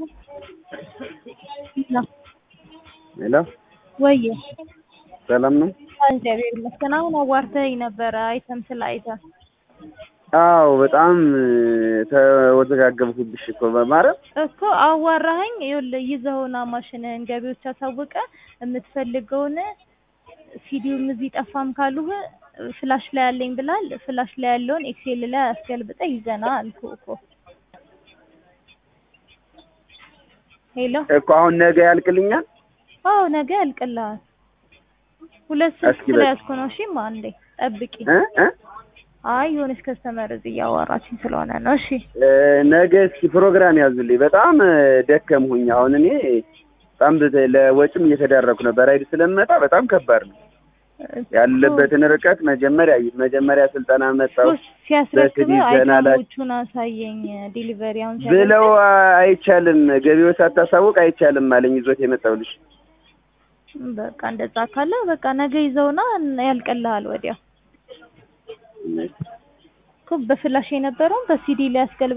ሄሎ ወዬ ሰላም ነው? እግዚአብሔር ይመስገን። አሁን አዋርተኸኝ ነበረ አይተም ስለ አይተም አዎ በጣም ተወዘጋገብኩብሽ እኮ በማረም እኮ አዋራኸኝ። ይኸውልህ ይዘኸውና ማሽንህን ገቢዎች አሳውቀ የምትፈልገውን ሲዲውም እዚህ ጠፋም ካሉህ ፍላሽ ላይ ያለኝ ብላል። ፍላሽ ላይ ያለውን ኤክሴል ላይ አስገልብጠህ ይዘና አልኩህ እኮ። ሄሎ እኮ አሁን ነገ ያልቅልኛል። አዎ ነገ ያልቅልሃል። ሁለት እስኪ ስልክ በ- ስለያዝኩ ነው። እሺ አንዴ ጠብቂ። እ እ አይ የሆነች ከስተመር እዚህ እያዋራችኝ ስለሆነ ነው። እሺ እ ነገ እስኪ ፕሮግራም ያዙልኝ። በጣም እ ደከምሁኝ። አሁን እኔ በጣም በተ- ለወጪም እየተዳረኩ ነው። በራይድ ስለምመጣ በጣም ከባድ ነው ያለበትን ርቀት መጀመሪያ መጀመሪያ ስልጠና መጣው ሲያስረክብ በስዲ ዘና ላይ- አይተሞቹን አሳየኝ። ዲሊቨሪ አሁን ብለው አይቻልም፣ ገቢው ሳታሳውቅ አይቻልም አለኝ ይዞት የመጣው ልጅ። በቃ እንደዛ ካለ በቃ ነገ ይዘውና ያልቅልሃል። ወዲያው እኮ በፍላሽ የነበረውን በሲዲ ላይ ያስገልብ